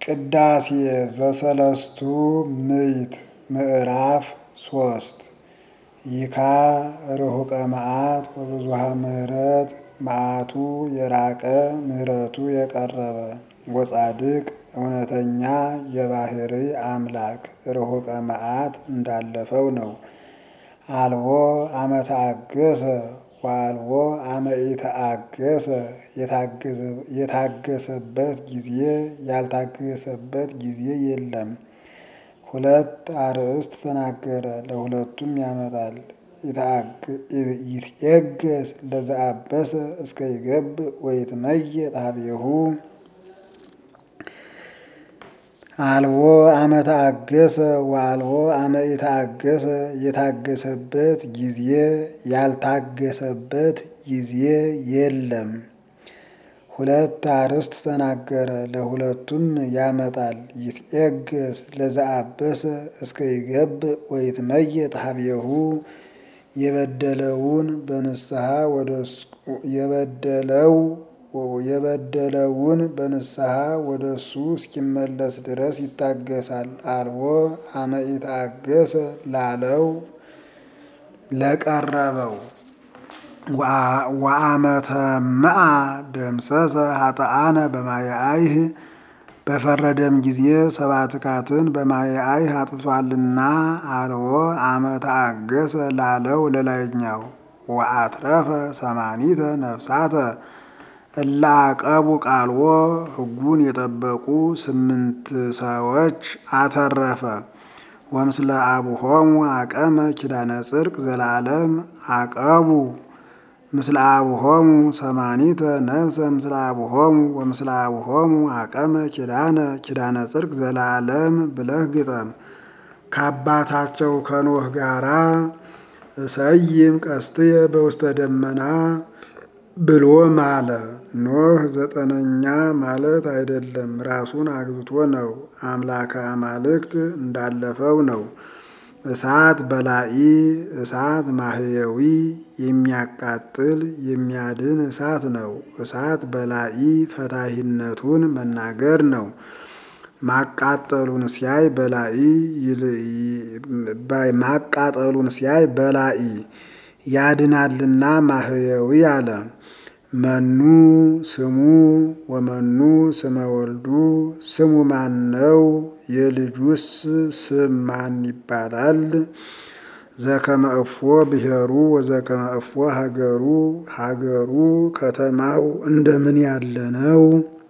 ቅዳሴ ዘሰለስቱ ምዕት ምዕራፍ ሶስት ይካ ርሁቀ መዓት ወብዙሃ ምሕረት መዓቱ የራቀ ምሕረቱ የቀረበ ወጻድቅ እውነተኛ የባህሪ አምላክ ርሁቀ መዓት እንዳለፈው ነው። አልቦ አመ ተአገሰ ወአልቦ አመ ኢተአገሰ የታገሰበት ጊዜ ያልታገሰበት ጊዜ የለም። ሁለት አርእስት ተናገረ ለሁለቱም ያመጣል። ይትዔገስ ለዘአበሰ እስከ ይገብእ ወይትመየጥ ኀቤሁ አልቦ አመ ተአገሰ ወአልቦ አመ ኢተአገሰ የታገሰበት ጊዜ ያልታገሰበት ጊዜ የለም። ሁለት አርእስት ተናገረ ለሁለቱም ያመጣል። ይትዔገስ ለዘአበሰ እስከ ይገብእ ወይትመየጥ ኀቤሁ የበደለውን በንስሐ ወደሱ የበደለው የበደለውን በንስሐ ወደ እሱ እስኪመለስ ድረስ ይታገሳል። አልቦ አመ ኢተአገሰ ላለው ለቀረበው ወአመ ተመአ ደምሰሰ ኃጥአነ በማየ አይህ በፈረደም ጊዜ ሰባትካትን በማየ አይህ አጥፍቷልና። አልቦ አመ ተአገሰ ላለው ለላይኛው ወአትረፈ ሰማኒተ ነፍሳተ እለ አቀቡ ቃልዎ ሕጉን የጠበቁ ስምንት ሰዎች አተረፈ። ወምስለ አቡሆሙ አቀመ ኪዳነ ጽድቅ ዘላለም አቀቡ ምስለ አቡሆሙ ሰማኒተ ነፍሰ ምስለ አቡሆሙ ወምስለ አቡሆሙ አቀመ ኪዳነ ኪዳነ ጽድቅ ዘላለም ብለህ ግጠም። ከአባታቸው ከኖህ ጋራ እሰይም ቀስትየ በውስተ ደመና ብሎ ማለ። ኖህ ዘጠነኛ ማለት አይደለም፣ ራሱን አግብቶ ነው። አምላከ አማልክት እንዳለፈው ነው። እሳት በላኢ እሳት ማህየዊ የሚያቃጥል የሚያድን እሳት ነው። እሳት በላኢ ፈታሂነቱን መናገር ነው። ማቃጠሉን ሲያይ በላኢ ማቃጠሉን ሲያይ በላኢ ያድናልና ማህየዊ አለ። መኑ ስሙ ወመኑ ስመ ወልዱ ስሙ ማን ነው? የልጁስ ስም ማን ይባላል? ዘከመ እፎ ብሔሩ ወዘከመ እፎ ሀገሩ ሀገሩ ከተማው እንደምን ያለ ነው?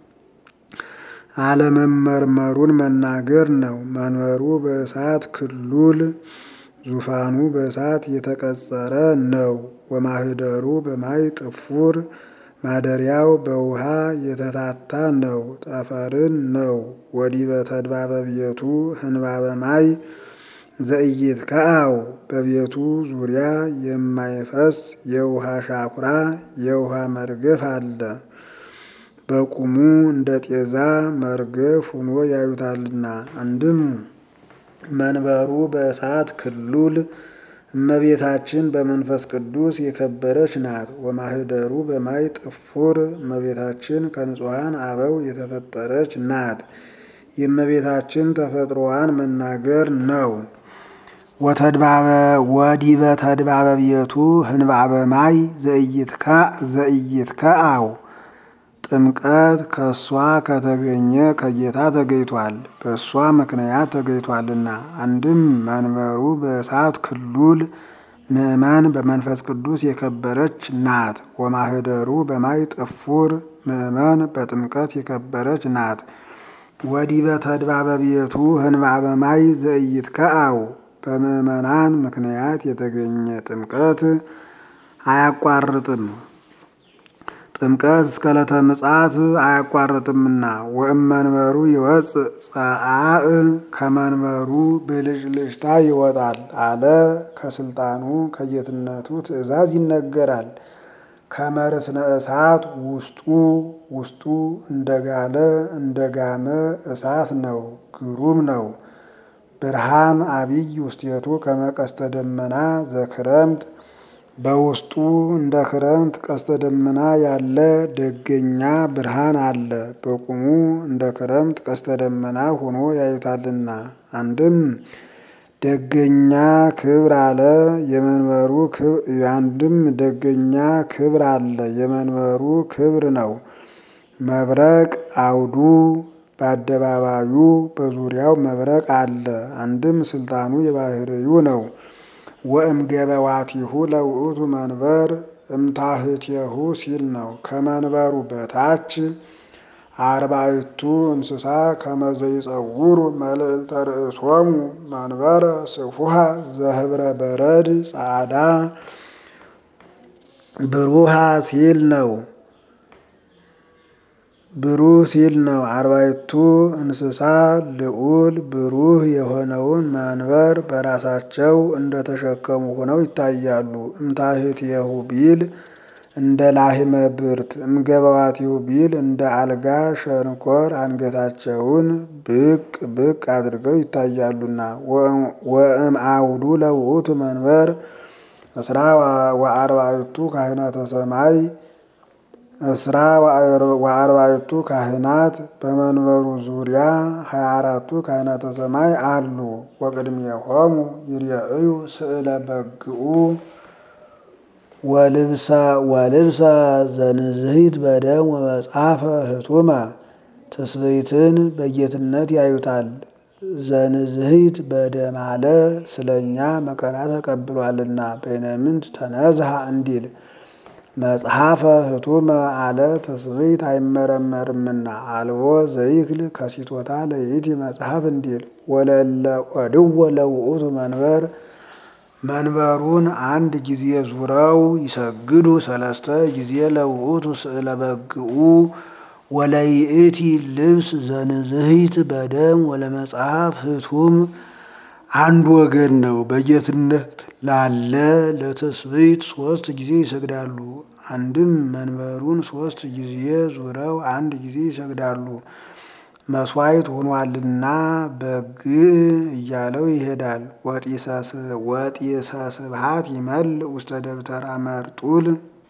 አለመመርመሩን መናገር ነው። መንበሩ በእሳት ክሉል ዙፋኑ በእሳት የተቀጸረ ነው። ወማህደሩ በማይ ጥፉር ማደሪያው በውሃ የተታታ ነው። ጠፈርን ነው። ወዲበ ተድባበ ቤቱ ህንባበ ማይ ዘኢይትከዐው በቤቱ ዙሪያ የማይፈስ የውሃ ሻኩራ የውሃ መርገፍ አለ። በቁሙ እንደ ጤዛ መርገፍ ሆኖ ያዩታልና። አንድም መንበሩ በእሳት ክሉል እመቤታችን በመንፈስ ቅዱስ የከበረች ናት። ወማህደሩ በማይ ጥፉር እመቤታችን ከንጹሐን አበው የተፈጠረች ናት። የእመቤታችን ተፈጥሮዋን መናገር ነው። ወዲበ ተድባበ ቤቱ ህንባበ ማይ ዘኢይትከዐው ጥምቀት ከእሷ ከተገኘ ከጌታ ተገኝቷል፣ በእሷ ምክንያት ተገኝቷልና። አንድም መንበሩ በእሳት ክሉል ምእመን በመንፈስ ቅዱስ የከበረች ናት። ወማህደሩ በማይ ጥፉር ምእመን በጥምቀት የከበረች ናት። ወዲበ ተድባበ ቤቱ ህንባበ ማይ ዘኢይትከዐው በምእመናን ምክንያት የተገኘ ጥምቀት አያቋርጥም። ጥምቀት እስከ ዕለተ ምጽአት አያቋርጥምና። ወእመንበሩ ይወፅእ ጸአእ ከመንበሩ ብልጭልጭታ ይወጣል አለ። ከስልጣኑ ከጌትነቱ ትእዛዝ ይነገራል። ከመርስነ እሳት ውስጡ ውስጡ እንደጋለ እንደጋመ እሳት ነው፣ ግሩም ነው። ብርሃን አቢይ ውስቴቱ ከመቀስተ ደመና ዘክረምት በውስጡ እንደ ክረምት ቀስተ ደመና ያለ ደገኛ ብርሃን አለ። በቁሙ እንደ ክረምት ቀስተ ደመና ሆኖ ያዩታልና። አንድም ደገኛ ክብር አለ የመንበሩ አንድም ደገኛ ክብር አለ የመንበሩ ክብር ነው። መብረቅ አውዱ በአደባባዩ በዙሪያው መብረቅ አለ። አንድም ስልጣኑ የባህርዩ ነው። ወእምገበዋቲሁ ለውእቱ መንበር እምታህቴሁ ሲል ነው። ከመንበሩ በታች አርባዕቱ እንስሳ ከመዘይጸውሩ መልዕልተ ርእሶሙ መንበረ ስፉሃ ዘህብረ በረድ ጻዕዳ ብሩሃ ሲል ነው። ብሩህ ሲል ነው። አርባዕቱ እንስሳ ልዑል ብሩህ የሆነውን መንበር በራሳቸው እንደተሸከሙ ሆነው ይታያሉ። እምታህቴሁ ቢል እንደ ላህመ ብርት፣ እምገበዋቲሁ ቢል እንደ አልጋ ሸንኮር አንገታቸውን ብቅ ብቅ አድርገው ይታያሉና። ወእም አውዱ ለውእቱ መንበር እስራ ወአርባዕቱ ካህናተ ሰማይ እስራ ወአርባዕቱ ካህናት በመንበሩ ዙሪያ ሀያ አራቱ ካህናተ ሰማይ አሉ። ወቅድሜሆሙ ይርአዩ ስእለ በግኡ ወልብሰ ወልብሰ ዘንዝሂት በደም ወመጽሐፈ ህቱመ ትስብእትን በጌትነት ያዩታል። ዘንዝሂት በደም አለ ስለኛ መከራ ተቀብሏልና በይነምንት ተነዝሃ እንዲል መጽሐፈ ህቱመ አለ ትስብእት አይመረመርምና አልቦ ዘይክል ከሲቶታ ለይእቲ መጽሐፍ እንዲል ወለለ ወድወ ለውእቱ መንበር መንበሩን አንድ ጊዜ ዙረው ይሰግዱ ሰለስተ ጊዜ ለውእቱ ስእለ በግኡ ወለይእቲ ልብስ ዘንዝሂት በደም ወለመጽሐፍ ህቱም አንድ ወገን ነው። በጌትነት ላለ ለትስብእት ሶስት ጊዜ ይሰግዳሉ። አንድም መንበሩን ሶስት ጊዜ ዙረው አንድ ጊዜ ይሰግዳሉ። መስዋዕት ሆኗልና በግ እያለው ይሄዳል። ወጢሰ ስብሐት ይመል ውስተ ደብተራ መርጡል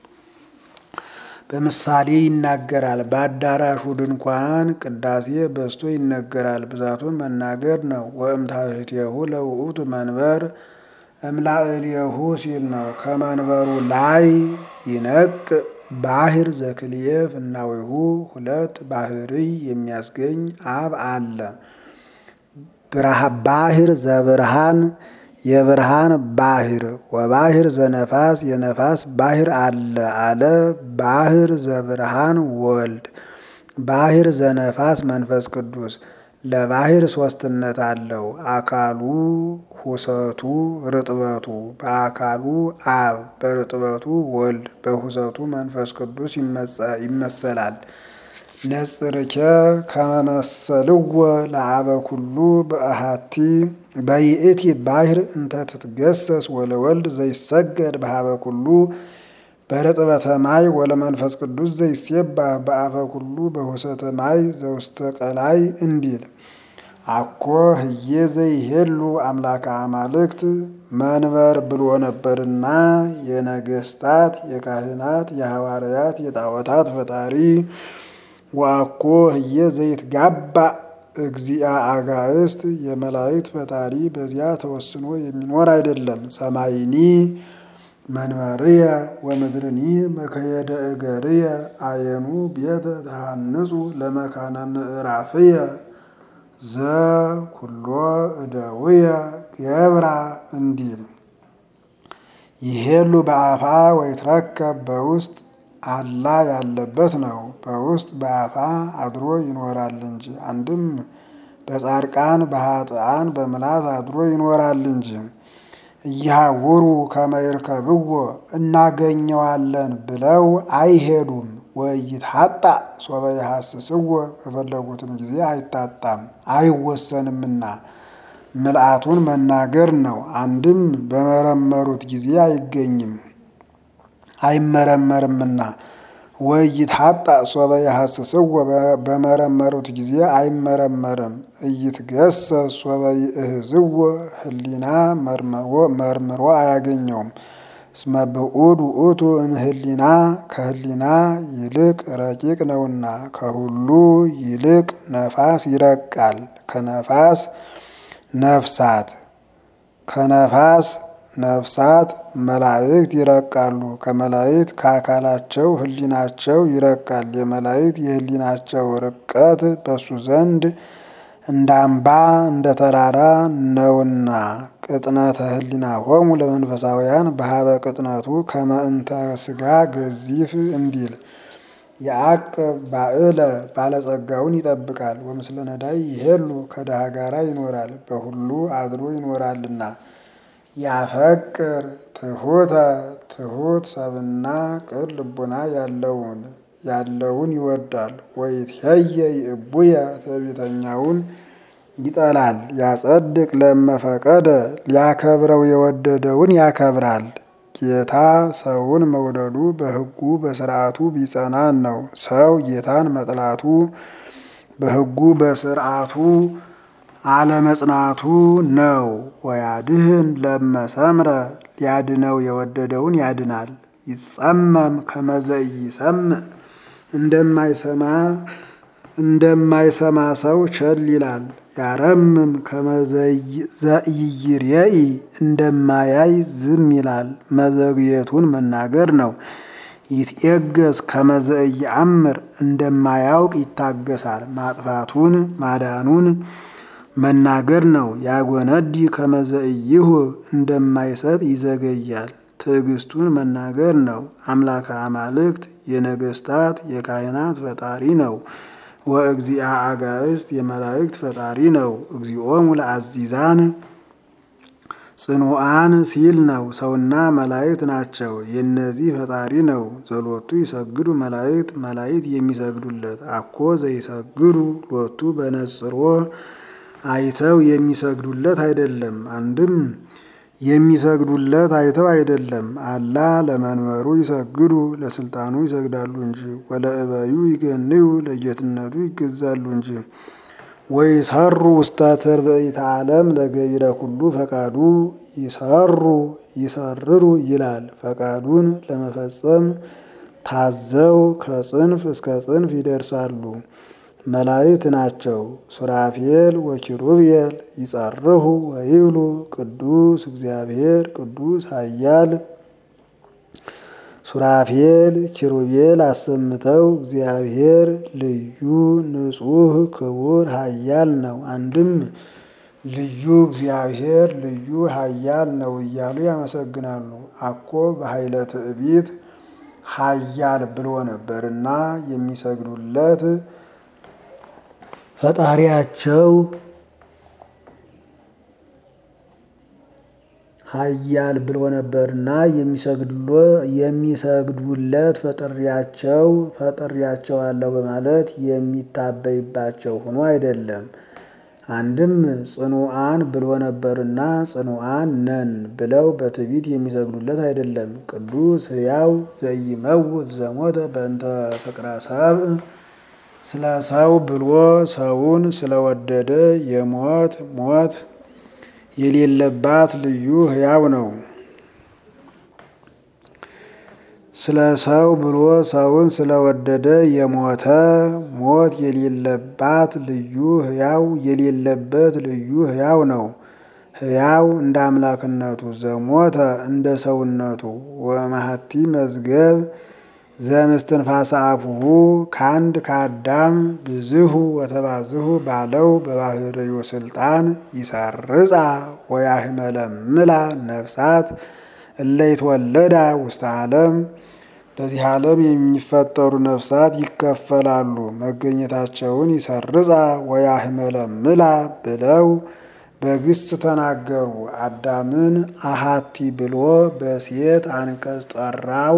በምሳሌ ይናገራል። በአዳራሹ ድንኳን ቅዳሴ በዝቶ ይነገራል። ብዛቱን መናገር ነው። ወእምታህቴሁ ለውእቱ መንበር እምላዕሌሁ ሲል ነው። ከመንበሩ ላይ ይነቅ ባህር ዘክልኤ ፍናዊሁ ሁለት ባህርይ የሚያስገኝ አብ አለ። ባህር ዘብርሃን የብርሃን ባህር ወባህር ዘነፋስ የነፋስ ባህር አለ አለ። ባህር ዘብርሃን ወልድ ባህር ዘነፋስ መንፈስ ቅዱስ ለባህር ሶስትነት አለው። አካሉ ሁሰቱ ርጥበቱ በአካሉ አብ በርጥበቱ ወልድ በሁሰቱ መንፈስ ቅዱስ ይመሰላል። ነጽርኬ ከመመሰልዎ ለአበ ኩሉ በአሃቲ በይእቲ ባህር እንተ ትትገሰስ ወለወልድ ዘይሰገድ በሀበ ኩሉ በርጥበተ ማይ ወለመንፈስ ቅዱስ ዘይሴባህ በአፈ ኩሉ በሁሰተ ማይ ዘውስተ ቀላይ እንዲል አኮ ህዬ ዘይሄሉ አምላከ አማልክት መንበር ብሎ ነበርና የነገስታት የካህናት የሐዋርያት የጣዖታት ፈጣሪ ወአኮ ህዬ ዘይትጋባ እግዚአ አጋእስት የመላእክት ፈጣሪ በዚያ ተወስኖ የሚኖር አይደለም። ሰማይኒ መንበርየ ወምድርኒ መከየደ እገርየ አየኑ ቤተ ተሃንጹ ለመካነ ምዕራፍየ ዘኩሎ እደውየ ገብራ እንዲል ይሄሉ በአፋ ወይትረከብ በውስጥ አላ ያለበት ነው። በውስጥ በአፋ አድሮ ይኖራል እንጂ አንድም በጻድቃን በኃጥአን በምላት አድሮ ይኖራል እንጂ እያውሩ ከመይርከብዎ እናገኘዋለን ብለው አይሄዱም። ወይትሐጣ ሶበ የሐስስዎ በፈለጉትም ጊዜ አይታጣም አይወሰንምና ምልአቱን መናገር ነው። አንድም በመረመሩት ጊዜ አይገኝም አይመረመርምና ወይትሐጣ ሶበ የሐስስዎ በመረመሩት ጊዜ አይመረመርም። እይትገሰስ ሶበ ይእህዝዎ ህሊና መርምሮ አያገኘውም። እስመ ብዑድ ውእቱ እምህሊና ከህሊና ይልቅ ረቂቅ ነውና ከሁሉ ይልቅ ነፋስ ይረቃል። ከነፋስ ነፍሳት ከነፋስ ነፍሳት መላእክት ይረቃሉ። ከመላእክት ከአካላቸው ህሊናቸው ይረቃል። የመላእክት የህሊናቸው ርቀት በሱ ዘንድ እንደ አምባ እንደ ተራራ ነውና ቅጥነተ ህሊና ሆሙ ለመንፈሳውያን በሀበ ቅጥነቱ ከመእንተ ስጋ ገዚፍ እንዲል የአቅብ ባዕለ ባለጸጋውን ይጠብቃል። ወምስለ ነዳይ ይሄሉ ከድሃ ጋራ ይኖራል በሁሉ አድሮ ይኖራልና። ያፈቅር ትሑተ ትሑት ሰብና ቅን ልቡና ያለውን ያለውን ይወዳል። ወይትሄየ ይእቡየ ትዕቢተኛውን ይጠላል። ያጸድቅ ለመፈቀደ ሊያከብረው የወደደውን ያከብራል። ጌታ ሰውን መውደዱ በሕጉ በስርዓቱ ቢጸናን ነው። ሰው ጌታን መጥላቱ በሕጉ በስርዓቱ አለመጽናቱ ነው። ወያድህን ለመሰምረ ሊያድነው የወደደውን ያድናል። ይጸመም ከመዘይ ሰምዕ እንደማይሰማ እንደማይሰማ ሰው ቸል ይላል። ያረምም ከመዘይይርየኢ እንደማያይ ዝም ይላል። መዘግየቱን መናገር ነው። ይትኤገስ ከመዘይአምር እንደማያውቅ ይታገሳል። ማጥፋቱን ማዳኑን መናገር ነው። ያጎነዲ ከመዘይሁ እንደማይሰጥ ይዘገያል። ትዕግስቱን መናገር ነው። አምላከ አማልክት የነገስታት የካህናት ፈጣሪ ነው። ወእግዚአ አጋእስት የመላእክት ፈጣሪ ነው። እግዚኦሙ ለአዚዛን ጽኑዓን ሲል ነው። ሰውና መላእክት ናቸው። የእነዚህ ፈጣሪ ነው። ዘሎቱ ይሰግዱ መላእክት መላእክት የሚሰግዱለት አኮ ዘይሰግዱ ሎቱ በነጽሮ አይተው የሚሰግዱለት አይደለም። አንድም የሚሰግዱለት አይተው አይደለም። አላ ለመንበሩ ይሰግዱ ለስልጣኑ ይሰግዳሉ እንጂ። ወለእበዩ ይገንዩ ለጌትነቱ ይገዛሉ እንጂ። ወይሰሩ ውስተ ትርብእተ ዓለም ለገቢረ ኩሉ ፈቃዱ ይሰሩ ይሰርሩ ይላል። ፈቃዱን ለመፈጸም ታዘው ከጽንፍ እስከ ጽንፍ ይደርሳሉ። መላእክት ናቸው። ሱራፌል ወኪሩቤል ይጸርሁ ወይብሉ ቅዱስ እግዚአብሔር ቅዱስ ኃያል። ሱራፌል ኪሩቤል አሰምተው እግዚአብሔር ልዩ ንጹሕ ክቡር ኃያል ነው። አንድም ልዩ እግዚአብሔር ልዩ ኃያል ነው እያሉ ያመሰግናሉ። አኮ በኃይለ ትዕቢት ኃያል ብሎ ነበርና የሚሰግዱለት ፈጣሪያቸው ኃያል ብሎ ነበርና የሚሰግዱለት ፈጥሪያቸው ፈጥሪያቸው አለው በማለት የሚታበይባቸው ሆኖ አይደለም። አንድም ጽኑዓን ብሎ ነበርና ጽኑዓን ነን ብለው በትዕቢት የሚሰግዱለት አይደለም። ቅዱስ ሕያው ዘይመውት ዘሞተ በእንተ ፍቅረ ሰብእ ስለ ሰው ብሎ ሰውን ስለወደደ የሞት ሞት የሌለባት ልዩ ሕያው ነው። ስለ ሰው ብሎ ሰውን ስለወደደ የሞተ ሞት የሌለባት ልዩ ሕያው የሌለበት ልዩ ሕያው ነው። ሕያው እንደ አምላክነቱ ዘሞተ እንደ ሰውነቱ ወመሀቲ መዝገብ ዘምስትንፋሰ አፉሁ ከአንድ ከአዳም ብዝሁ ወተባዝሁ ባለው በባህርዩ ስልጣን ይሰርጻ ወያህመለምላ ነፍሳት እለይትወለዳ ውስተ ዓለም በዚህ ዓለም የሚፈጠሩ ነፍሳት ይከፈላሉ። መገኘታቸውን ይሰርጻ ወያህመለምላ ብለው በግስ ተናገሩ። አዳምን አሃቲ ብሎ በሴት አንቀጽ ጠራው።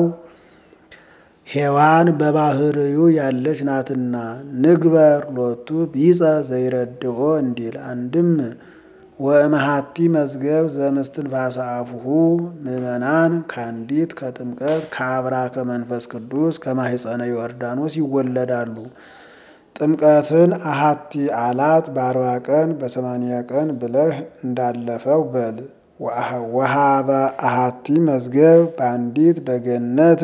ሔዋን በባህርዩ ያለች ናትና ንግበር ሎቱ ቢጸ ዘይረድኦ እንዲል አንድም ወእመሃቲ መዝገብ ዘምስትንፋሰ አፉሁ ምእመናን ከአንዲት ከጥምቀት ከአብራ ከመንፈስ ቅዱስ ከማህፀነ ዮርዳኖስ ይወለዳሉ። ጥምቀትን አሃቲ አላት በአርባ ቀን በሰማንያ ቀን ብለህ እንዳለፈው በል ወሃበ አሃቲ መዝገብ በአንዲት በገነት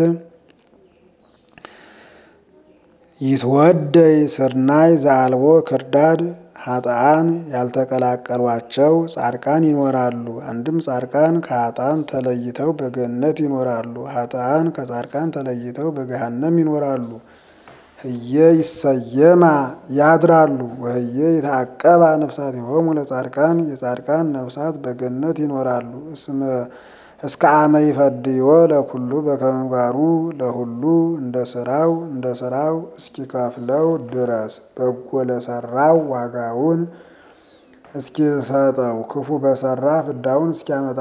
ይትወደይ ስርናይ ዘአልቦ ክርዳድ ሀጣን ያልተቀላቀሏቸው ጻድቃን ይኖራሉ። አንድም ጻድቃን ከሀጣን ተለይተው በገነት ይኖራሉ። ሀጣን ከጻድቃን ተለይተው በገሃነም ይኖራሉ። ህየ ይሰየማ ያድራሉ። ወህየ ይታቀባ ነፍሳቲሆሙ ለጻድቃን የጻድቃን ነፍሳት በገነት ይኖራሉ። እስከ አመ ይፈድዮ ለኩሉ በከመ ምግባሩ ለሁሉ እንደ ስራው እንደ ስራው እስኪከፍለው ድረስ በጎ ለሰራው ዋጋውን እስኪሰጠው ክፉ በሰራ ፍዳውን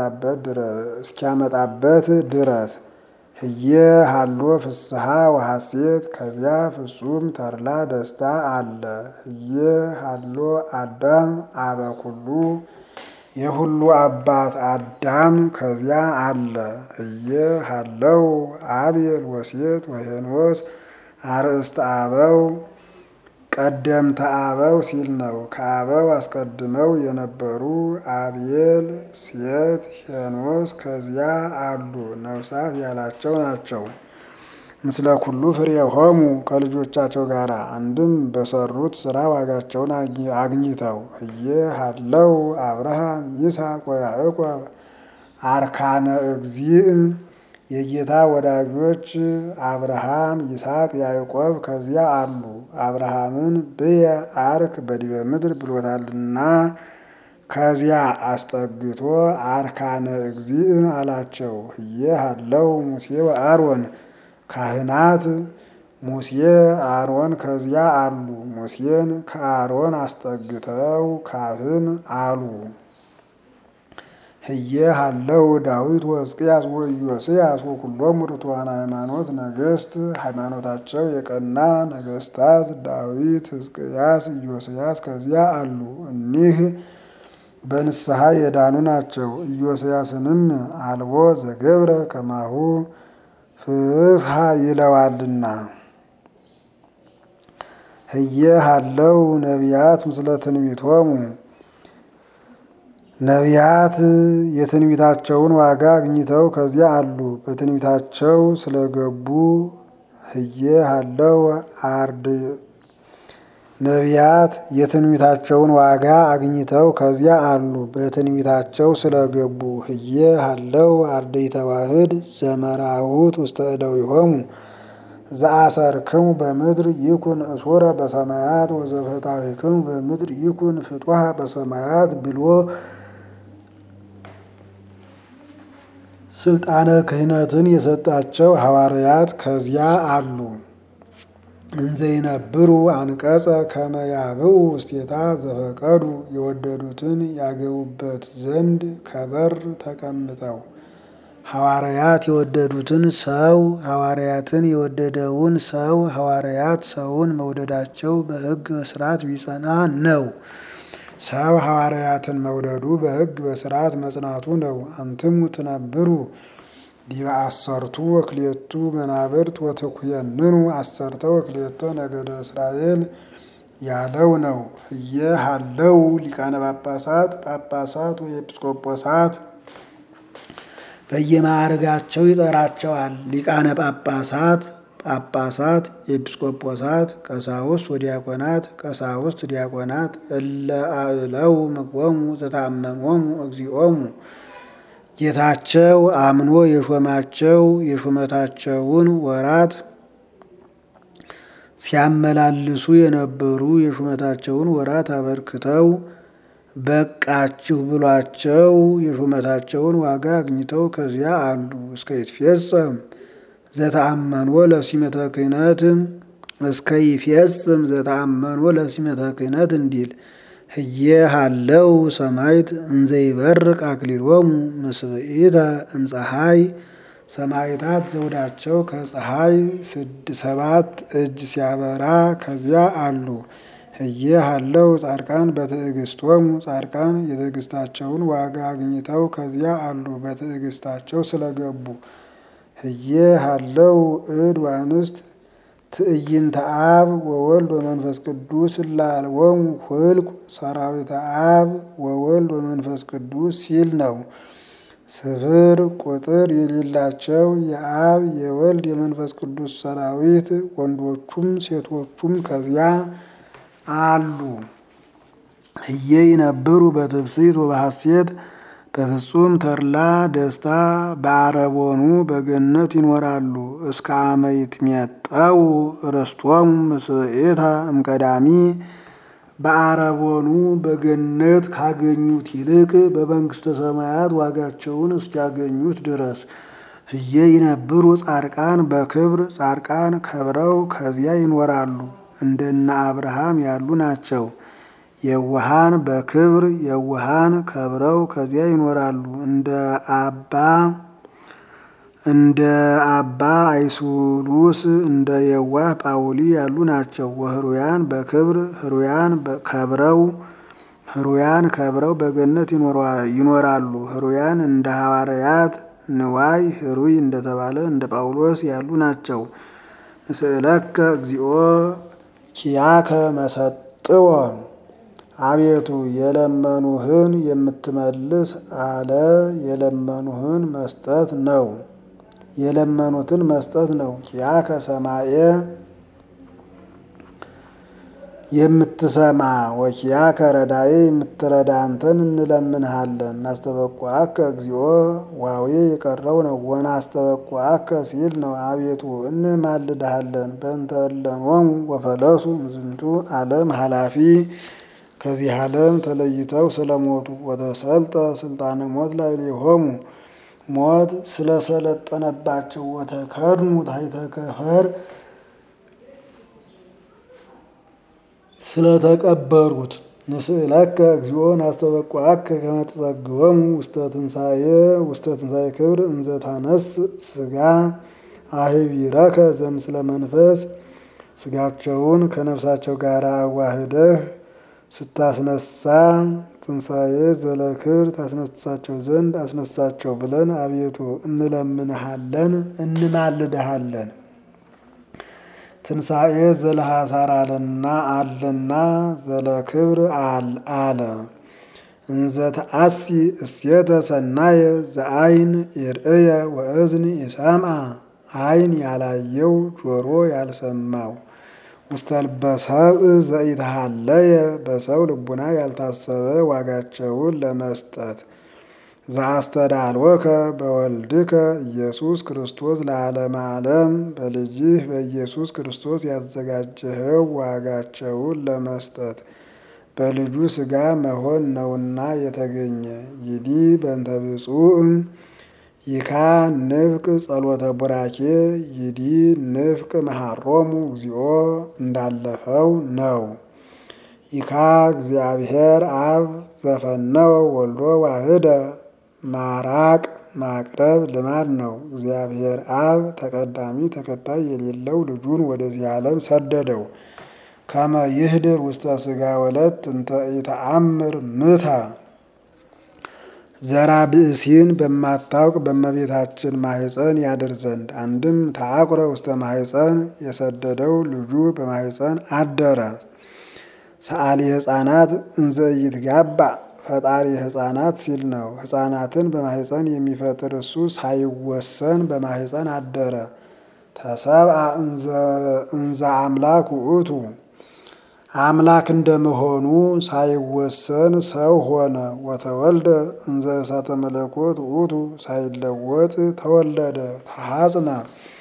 እስኪያመጣበት ድረስ ህየ ሀሎ ፍስሐ ወሐሴት ከዚያ ፍጹም ተድላ ደስታ አለ። ህየ ሀሎ አዳም አበ ኩሉ የሁሉ አባት አዳም ከዚያ አለ። ህየ ሀለው አብየል ወሴት ወሄኖስ አርእስተ አበው ቀደምተ አበው ሲል ነው። ከአበው አስቀድመው የነበሩ አብየል፣ ሴት፣ ሄኖስ ከዚያ አሉ። ነፍሳት ያላቸው ናቸው። ምስለ ኩሉ ፍሬሆሙ ከልጆቻቸው ጋር አንድም በሰሩት ስራ ዋጋቸውን አግኝተው ህየ ሀለው አብርሃም ይስሐቅ ወያዕቆብ አርካነ እግዚእ የጌታ ወዳጆች አብርሃም ይስሐቅ ያዕቆብ ከዚያ አሉ። አብርሃምን ብየ አርክ በዲበ ምድር ብሎታልና ከዚያ አስጠግቶ አርካነ እግዚእ አላቸው። ህየ ሀለው ሙሴ ወአሮን ካህናት ሙሴ አሮን ከዚያ አሉ። ሙሴን ከአሮን አስጠግተው ካህን አሉ። ህየ ሀለው ዳዊት ወሕዝቅያስ ወኢዮስያስ ወኩሎሙ ርቱዓነ ሃይማኖት ነገሥት ሃይማኖታቸው የቀና ነገሥታት ዳዊት፣ ሕዝቅያስ፣ ኢዮስያስ ከዚያ አሉ። እኒህ በንስሐ የዳኑ ናቸው። ኢዮስያስንም አልቦ ዘገብረ ከማሁ ፍስሐ ይለዋልና። ህየ ሀለው ነቢያት ምስለ ትንቢቶሙ ነቢያት የትንቢታቸውን ዋጋ አግኝተው ከዚያ አሉ። በትንቢታቸው ስለገቡ ህየ ሀለው አርድ ነቢያት የትንቢታቸውን ዋጋ አግኝተው ከዚያ አሉ። በትንቢታቸው ስለገቡ ህየ ሀለው አርድእተ ተዋህድ ዘመራሁት ውስተ እደዊሆሙ ዘአሰርክሙ በምድር ይኩን እሱረ በሰማያት ወዘፈታሕክሙ በምድር ይኩን ፍጡሃ በሰማያት ብሎ ስልጣነ ክህነትን የሰጣቸው ሐዋርያት ከዚያ አሉ። እንዘይነብሩ አንቀጸ ከመያብኡ ውስቴታ ዘፈቀዱ የወደዱትን ያገቡበት ዘንድ ከበር ተቀምጠው ሐዋርያት የወደዱትን ሰው ሐዋርያትን የወደደውን ሰው ሐዋርያት ሰውን መውደዳቸው በሕግ በስርዓት ቢጸና ነው። ሰው ሐዋርያትን መውደዱ በሕግ በስርዓት መጽናቱ ነው። አንትሙ ትነብሩ ዲበ አሰርቱ ወክልኤቱ መናብርት ወትኩየንኑ አሰርተ ወክልኤተ ነገደ እስራኤል ያለው ነው። ህየ ሀለው ሊቃነ ጳጳሳት ጳጳሳት ወኤጲስቆጶሳት በየማዕርጋቸው ይጠራቸዋል። ሊቃነ ጳጳሳት ጳጳሳት፣ ኤጲስቆጶሳት፣ ቀሳውስት ወዲያቆናት፣ ቀሳውስት ዲያቆናት እለ አእለው ምግቦሙ ዘታመሞሙ እግዚኦሙ ጌታቸው አምኖ የሾማቸው የሹመታቸውን ወራት ሲያመላልሱ የነበሩ የሹመታቸውን ወራት አበርክተው በቃችሁ ብሏቸው የሹመታቸውን ዋጋ አግኝተው ከዚያ አሉ። እስከ ይትፌጸም ዘተአመንዎ ለሲመተ ክህነት እስከ ይፌጽም ዘተአመንዎ ለሲመተ ክህነት እንዲል ህየ ሀለው ሰማይት እንዘይበርቅ አክሊሎሙ ምስብኢተ እምፀሐይ ሰማይታት ዘውዳቸው ከፀሐይ ሰባት እጅ ሲያበራ ከዚያ አሉ። ህየ ሀለው ጻድቃን በትዕግስቶሙ ጻድቃን የትዕግስታቸውን ዋጋ አግኝተው ከዚያ አሉ በትዕግስታቸው ስለገቡ። ህየ ሀለው እድ ዋንስት ትዕይንተ አብ ወወልድ ወመንፈስ ቅዱስ እላልዎሙ ሁልቁ ሰራዊተ አብ ወወልድ ወመንፈስ ቅዱስ ሲል ነው። ስፍር ቁጥር የሌላቸው የአብ የወልድ የመንፈስ ቅዱስ ሰራዊት ወንዶቹም ሴቶቹም ከዚያ አሉ። እየ ይነብሩ በትፍስሕት ወበሐሴት በፍጹም ተድላ ደስታ በአረቦኑ በገነት ይኖራሉ። እስከ አመ ይትሜጠው ርስቶሙ ምስዕታ እምቀዳሚ በአረቦኑ በገነት ካገኙት ይልቅ በመንግስተ ሰማያት ዋጋቸውን እስኪያገኙት ድረስ። እየ ይነብሩ ጻድቃን በክብር ጻድቃን ከብረው ከዚያ ይኖራሉ። እንደነ አብርሃም ያሉ ናቸው። የዋሃን በክብር የዋሃን ከብረው ከዚያ ይኖራሉ። እንደ አባ እንደ አባ አይሱሉስ እንደ የዋህ ጳውሊ ያሉ ናቸው። ወህሩያን በክብር ህሩያን ከብረው ህሩያን ከብረው በገነት ይኖራሉ። ህሩያን እንደ ሐዋርያት ንዋይ ህሩይ እንደተባለ እንደ ጳውሎስ ያሉ ናቸው። ንስእለከ እግዚኦ ኪያከ መሰጥዎ አቤቱ የለመኑህን የምትመልስ አለ። የለመኑህን መስጠት ነው የለመኑትን መስጠት ነው። ኪያከ ሰማየ የምትሰማ ወኪያከ ረዳዬ የምትረዳ አንተን እንለምንሃለን። እናስተበቋከ እግዚኦ ዋዌ የቀረው ነው። ወና አስተበቋከ ሲል ነው። አቤቱ እንማልድሃለን። በእንተ እለሞሙ ወፈለሱ ምዝንቱ ዓለም ኃላፊ ከዚህ ዓለም ተለይተው ስለሞቱ ወተሰልጠ ስልጣነ ሞት ላይ ሊሆሙ ሞት ስለሰለጠነባቸው ወተከድሙ ታሕተ ከፈር ስለተቀበሩት ንስእለከ እግዚኦ ናስተበቋከ ከመ ትጸግቦሙ ውስተ ትንሣኤ ውስተ ትንሣኤ ክብር እንዘ ታነስእ ሥጋ አህቢረከ ዘምስለ መንፈስ ሥጋቸውን ከነፍሳቸው ጋር አዋህደህ ስታስነሳ ትንሣኤ ዘለክብር ታስነሳቸው ዘንድ አስነሳቸው ብለን አቤቱ እንለምንሃለን እንማልድሃለን። ትንሣኤ ዘለሐሳር አለና አለና ዘለክብር አለ እንዘ ተአሲ እሴተ ሰናየ ዘአይን ይርእየ ወእዝን ይሰምዐ አይን ያላየው ጆሮ ያልሰማው ውስተ ልበ ሰብእ ዘኢተሃለየ በሰው ልቡና ያልታሰበ ዋጋቸውን ለመስጠት ዘአስተዳልወከ በወልድከ ኢየሱስ ክርስቶስ ለዓለመ ዓለም በልጅህ በኢየሱስ ክርስቶስ ያዘጋጀኸው ዋጋቸውን ለመስጠት በልጁ ሥጋ መሆን ነውና የተገኘ ይዲ በእንተ ብፁዕ ይካ ንፍቅ ጸሎተ ቡራኬ ይዲ ንፍቅ መሃሮሙ እግዚኦ እንዳለፈው ነው። ይካ እግዚአብሔር አብ ዘፈነወ ወልዶ ዋህደ ማራቅ ማቅረብ ልማድ ነው። እግዚአብሔር አብ ተቀዳሚ ተከታይ የሌለው ልጁን ወደዚህ ዓለም ሰደደው። ከመ ይህድር ውስተ ሥጋ ወለት እንተ ኢተአምር ምታ ዘራ ብእሲን በማታውቅ በእመቤታችን ማህፀን ያድር ዘንድ አንድም ተአቁረ ውስተ ማህፀን የሰደደው ልጁ በማህፀን አደረ። ሰአሊ ሕፃናት እንዘ ይትጋባ ፈጣሪ ሕፃናት ሲል ነው። ሕፃናትን በማህፀን የሚፈጥር እሱ ሳይወሰን በማህፀን አደረ። ተሰብአ እንዘ አምላክ ውእቱ አምላክ እንደመሆኑ ሳይወሰን ሰው ሆነ። ወተወልደ እንዘ እሳተ መለኮት ውእቱ ሳይለወጥ ተወለደ። ተሐጽነ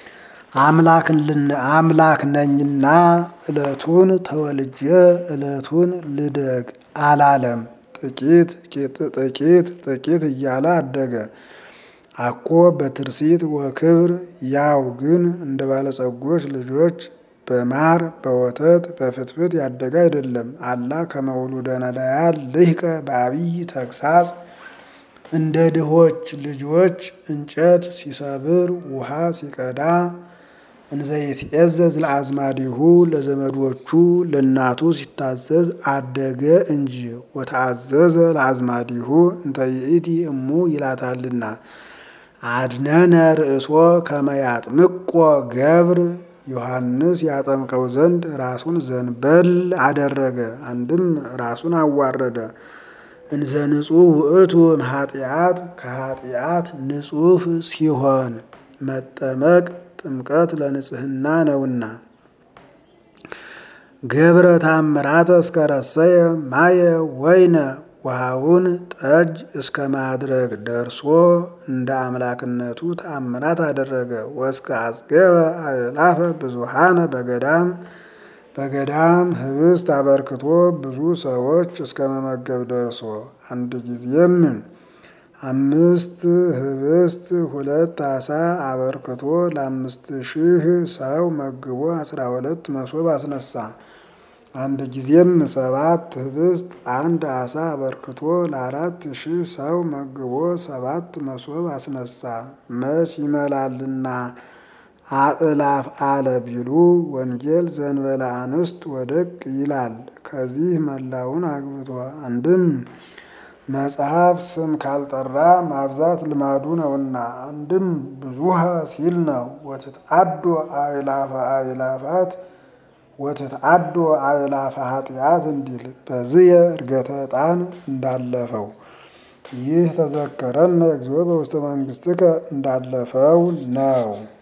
አምላክ ነኝና ዕለቱን ተወልጄ ዕለቱን ልደግ አላለም። ጥቂት ጥቂት ጥቂት እያለ አደገ። አኮ በትርሲት ወክብር ያው ግን እንደ ባለጸጎች ልጆች በማር በወተት በፍትፍት ያደገ አይደለም። አላ ከመውሉደ ነዳያን ልሂቀ በአብይ ተግሳጽ እንደ ድሆች ልጆች እንጨት ሲሰብር ውሃ ሲቀዳ እንዘይትዔዘዝ ለአዝማዲሁ ለዘመዶቹ ለእናቱ ሲታዘዝ አደገ እንጂ። ወተአዘዘ ለአዝማዲሁ እንተ ይእቲ እሙ ይላታልና አድነነ ርእሶ ከመያጥምቆ ገብር ዮሐንስ ያጠምቀው ዘንድ ራሱን ዘንበል አደረገ። አንድም ራሱን አዋረደ። እንዘ ንጹሕ ውእቱ እምኃጢአት ከኃጢአት ንጹሕ ሲሆን መጠመቅ ጥምቀት ለንጽሕና ነውና። ገብረ ታምራተ እስከ ረሰየ ማየ ወይነ ውሃውን ጠጅ እስከ ማድረግ ደርሶ እንደ አምላክነቱ ተአምራት አደረገ። ወስከ አጽገበ አእላፈ ብዙሃነ በገዳም በገዳም ህብስት አበርክቶ ብዙ ሰዎች እስከ መመገብ ደርሶ አንድ ጊዜም አምስት ህብስት ሁለት ዓሣ አበርክቶ ለአምስት ሺህ ሰው መግቦ አስራ ሁለት መሶብ አስነሳ። አንድ ጊዜም ሰባት ህብስት አንድ ዓሣ አበርክቶ ለአራት ሺህ ሰው መግቦ ሰባት መሶብ አስነሳ። መች ይመላልና አእላፍ አለ ቢሉ ወንጌል ዘንበለ አንስት ወደቅ ይላል። ከዚህ መላውን አግብቶ አንድም መጽሐፍ ስም ካልጠራ ማብዛት ልማዱ ነውና፣ አንድም ብዙሃ ሲል ነው። ወትትአዶ አእላፈ አእላፋት ወትትአዶ አእላፈ ኃጢአት እንዲል በዝየ እርገተ ዕጣን እንዳለፈው ይህ ተዘከረነ እግዚኦ በውስተ መንግሥትከ እንዳለፈው ነው።